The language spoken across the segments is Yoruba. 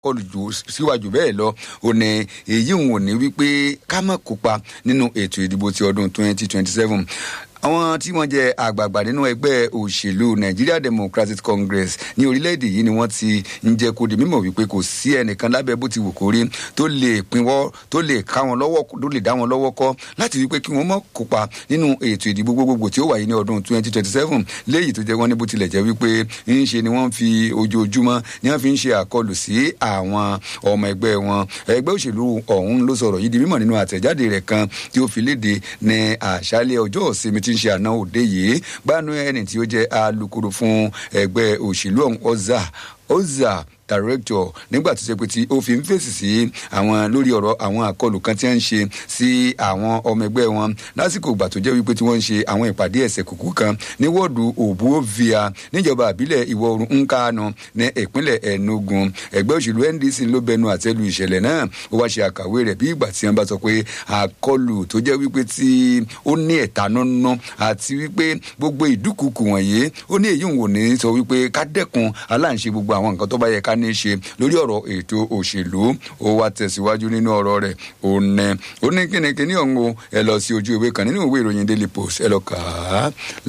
kọlù jù síwájú bẹ́ẹ̀ lọ ò ní èyí òun ò ní wípé ká má kópa nínú ètò ìdìbò ti ọdún twenty twenty seven àwọn tí wọ́n jẹ́ àgbààgbà nínú ẹgbẹ́ òṣèlú nigeria democratic congress ní orílẹ̀-èdè yìí ni wọ́n ti ń jẹ́ kó di mímọ̀ wípé kò sí ẹnìkan lábẹ́ bó ti wù kó rí tó lè pinwọ́ tó lè ká wọn lọ́wọ́ tó lè dá wọn lọ́wọ́ kọ́ láti wípé kí wọ́n mọ̀ kópa nínú ètò ìdìbò gbogbogbò tí ó wáyé ní ọdún twenty twenty seven léyìí tó jẹ́ wọ́n ní bó tilẹ̀ jẹ́ wípé ń ṣe ni wọ́n fi ojoojúmọ́ ni wọ́n fi ń ṣe àkọlù sí àwọn ọmọ ẹgbẹ́ wọn ẹgbẹ́ òṣèlú ọ̀hún ló sọ̀rọ̀ yìí di mímọ̀ nínú àtẹ̀jáde rẹ̀ kan tí ó fi léde ní àṣálẹ̀ ọjọ́ ìsinmi tí ń ṣe àná òde yìí gbanú ẹni tí ó jẹ́ alukoro fún ẹgbẹ́ òṣèlú ọ̀hún ọ̀zà ọ̀zà director nígbà tó ṣe pé tí ó fi ń fèsì sí àwọn lórí ọ̀rọ̀ àwọn àkọlù kan tí wọ́n ń ṣe sí àwọn ọmọ ẹgbẹ́ wọn lásìkò ìgbà tó jẹ́ wípé tí wọ́n ń ṣe àwọn ìpàdé ẹ̀sẹ̀ kúkú kan ní wọ́ọ̀dù òbúòvia níjọba àbílẹ̀ ìwọ̀ oòrùn nkanu ní ìpínlẹ̀ enugu ẹgbẹ́ òṣèlú ndc ló bẹnu àtẹ́lu ìṣẹ̀lẹ̀ náà ó wá ṣe àkàwé rẹ̀ bí ìgbà tí wọ́n bá sọ pé àkọlù tó jẹ́ wípé tí ó ní ẹ̀tanú ná àti wípé gbogbo ìdúkùkù wọ̀nyí ó ní èyí òun ò ní sọ wípé ká dẹ́kun aláǹṣe gbogbo àwọn nǹkan tó bá yẹ ká ní í ṣe lórí ọ̀rọ̀ ètò òṣèlú ó wá tẹ̀síwájú nínú ọ̀rọ̀ rẹ̀ ó nẹ ó ní kínníkínní ọ̀hún o ẹ lọ sí ojú ìwé kan nínú ìwé ìròyìn daily post ẹ lọ kà á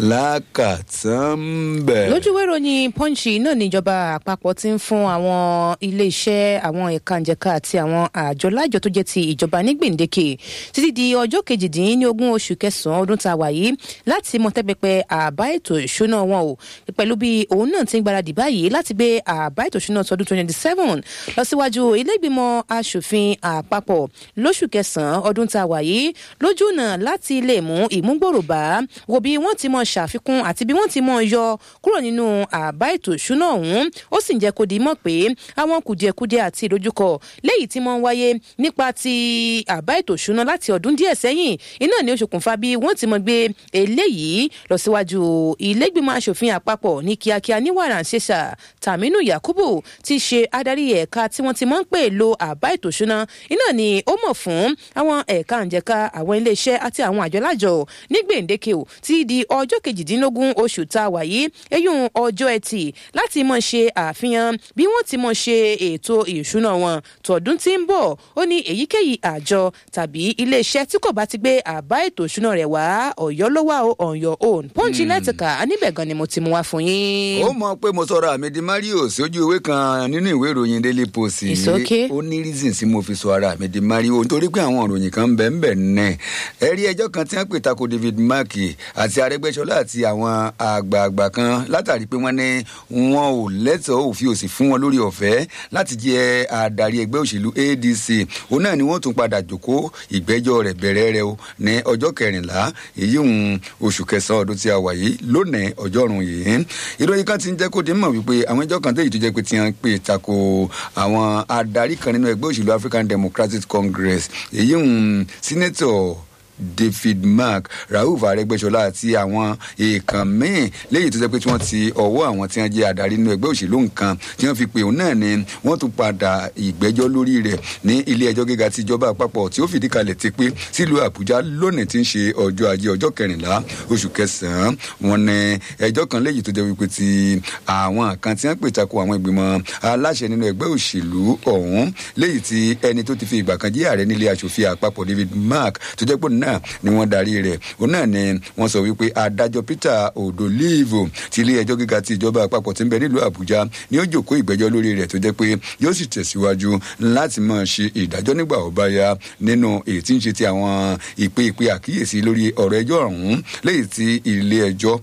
lákàtúnbẹ̀. lójú ìwé ìròyìn punch náà níjọba àpapọ̀ ti ń fún àwọn iléeṣẹ́ àwọn ẹ̀ka ìjẹ̀ka àti àwọn àjọ lájọ tó jẹ́ ti ìjọba ní gbèǹdéke títí di ọjọ́ kejìdínlógún oṣù kẹsàn-án ọdún tá a wà yìí láti mọ tẹ́pẹpẹ àbá ètò ìṣúná wọn o pẹ̀lú bí òun náà ti ń gbáradì báyìí láti gbé àbá ètò ìṣúná tọdún twenty seven lọ síwájú ilégbìmọ̀ asòfin àpapọ̀ lóṣù kẹsàn-án ọdún tá a wà yìí lójú náà láti lè mú ìmúgbòrò bá wo bí wọ́n ti mọ̀ ṣàfikún àti bí wọ́n ti mọ̀ yọ kúrò nínú àbá ètò ìṣúná ọ̀hún ó sì ń jẹ́ kó di mọ̀ pé àwọn kùdìẹ̀kudiẹ àti ìdojúkọ léyìí tí wọ́n ń wáyé nípa ti àbá ètò ìṣúná láti ọdún díẹ̀ sẹ́yìn iná ni ó ṣokùnfà bí wọ́n ti mọ̀ gbé eléyìí lọ síwájú ilégbìmọ̀ asòfin àpapọ̀ ní kíákíá ní wàrà ṣẹṣà tàmínú yakubu ti ṣe adarí ẹ̀ka tí wọ́n ti mọ̀ ń pè lo àbá ètò ìṣúná iná ni ó mọ̀ fún àwọn ẹ̀ka ǹjẹ̀ka àwọn iléeṣẹ́ àti àwọn àjọlájọ ní gbèǹdéke ò ti di ọjọ́ kejìdínlógún oṣù tá a wà yìí eyín ọjọ́ ẹtì láti mọ̀ ṣe àfihàn bí wọ́n ti mọ̀ ṣe ètò ìṣúná wọn tọdún tí ń bọ̀ ó ní èyíkéyìí àjọ tàbí iléeṣẹ́ tí kò bá ti gbé àbá ètò ìṣúná rẹ̀ wá ọ̀yọ́ ló wà ó on your own pọ́ńchì lẹ́tìkà níbẹ̀ gan ni mo ti mú wá fún yín. ó mọ pé mo sọ̀rọ̀ àmì di mario sójú ìwé kan nínú ìwé ìròyìn daily post It's okay. ó ní reason tí mo fi sọ ara mi di mario nítorí pé àwọn ìròyìn kan ń bẹ̀ ń bẹ̀ nẹ̀ ẹ rí ẹjọ́ kan tí wọ́n pè tako david mark àti arẹgbẹ́sọlá àti àwọn àgbààgbà kan látàrí pé wọ́n ní wọn ò lẹ́tọ̀ọ́ òfin òsì fún wọn lórí ọ̀fẹ́ láti jẹ́ adarí ẹgbẹ́ òṣèlú adc òun náà ni wọ́n tún padà jòkó ìgbẹ́jọ́ rẹ̀ bẹ̀rẹ̀ rẹ̀ o ní ọjọ́ kẹrìnlá èyí ń oṣù kẹsàn-án ọdún tí a wà yìí lónìí ọjọ́rùn yìí ìròyìn kan ti ń jẹ́ kó di mọ̀ wípé àwọn ẹjọ́ kan tẹ̀yìn tó jẹ́ pé tí wọ́n pè tako àwọn adarí kan nínú ẹgbẹ́ òṣèlú african democratic congress èyí ń sínétọ̀ david mark rauf arẹgbẹsọlá àti àwọn èèkàn míín léyìí tó jẹ́ pé tí wọ́n ti ọwọ́ àwọn tí wọ́n jẹ́ adarí nínú ẹgbẹ́ òṣèlú nǹkan tí wọ́n fi pè òun náà ni wọ́n tún padà ìgbẹ́jọ́ lórí rẹ̀ ní ilé ẹjọ́ gíga ti ìjọba àpapọ̀ tí ó fìdí kalẹ̀ ti pé sílùú àbújá lónìí tí ń ṣe ọjọ́ ajé ọjọ́ kẹrìnlá oṣù kẹsàn-án wọn ní ẹjọ́ kan léyìí tó jẹ́ wípé ti àwọn kan tí wọ́n pè tako àwọn ìgbìmọ̀ aláṣẹ nínú ẹgbẹ́ òṣèlú ọ̀hún léyìí tí ẹni tó ti fi ìgbà kan jẹ́ ààrẹ nílé aṣòfin àpapọ̀ david mark tó jẹ́ pé òun náà ni wọ́n darí rẹ̀ òun náà ni wọ́n sọ wípé adájọ́ peter odolivo ti ilé ẹjọ́ gíga ti ìjọba àpapọ̀ tí ń bẹ nílùú àbújá ni ó jòkó ìgbẹ́jọ́ lórí rẹ̀ tó jẹ́ pé yóò sì tẹ̀síwájú láti máa ṣe ìdájọ́ nígbà ó bá yá nínú èyí tí ń ṣe ti àwọn ìpè ìpè àkíyèsí lórí ọ̀rọ̀ ẹjọ́ ọ̀hún léyìí tí ilé ẹjọ́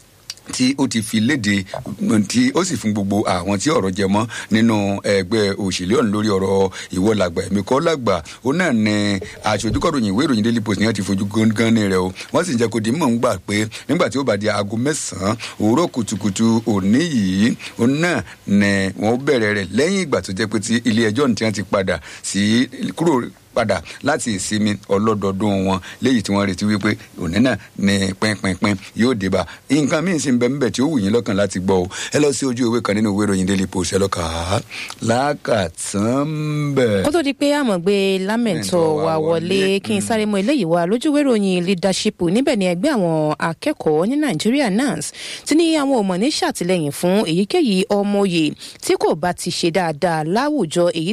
tí ó ti fi léde tí ó sì fún gbogbo àwọn tí ọ̀rọ̀ jẹ mọ́ nínú ẹgbẹ́ òṣèlú ọ̀hún lórí ọ̀rọ̀ ìwọ làgbà ẹ̀mí kọ́ làgbà ó náà ní aṣojúkọ̀ròyìn ìwé ìròyìn daily post ni wọ́n ti fojú gángan ní rẹ̀ o wọ́n sì ń jẹ́ kó di mọ̀ ń gbà pé nígbà tí ó bá di aago mẹ́sàn-án òwúrọ̀ kùtùkùtù òní yìí ó náà ní wọ́n bẹ̀rẹ̀ rẹ̀ lẹ́yìn ìgbà tó jẹ́ pé tí ilé ẹjọ́ ní tí wọ́n ti padà sí kúrò padà láti ìsinmi ọlọ́dọọdún wọn léyìí tí wọ́n retí wípé òní náà ní pínpínpín yóò débà nǹkan míì sì ń bẹ níbẹ̀ tí ó wù yín lọ́kàn láti gbọ́ o ẹ lọ sí ojú ìwé kan nínú ìwé ìròyìn daily post ẹ lọ́kà á lákàtàn bẹ̀. kó tó di pé àmọ̀ gbé lámẹ̀ntọ́ wa wọlé kí n sáré mọ eléyìí wá lójúwé ìròyìn leadership níbẹ̀ ni ẹgbẹ́ àwọn akẹ́kọ̀ọ́ ní nàìjíríà nans ti ní àwọn òmò ní ṣàtìlẹ́yìn fún èyíkéyìí ọmọye tí kò bá ti ṣe dáadáa láwùjọ èyí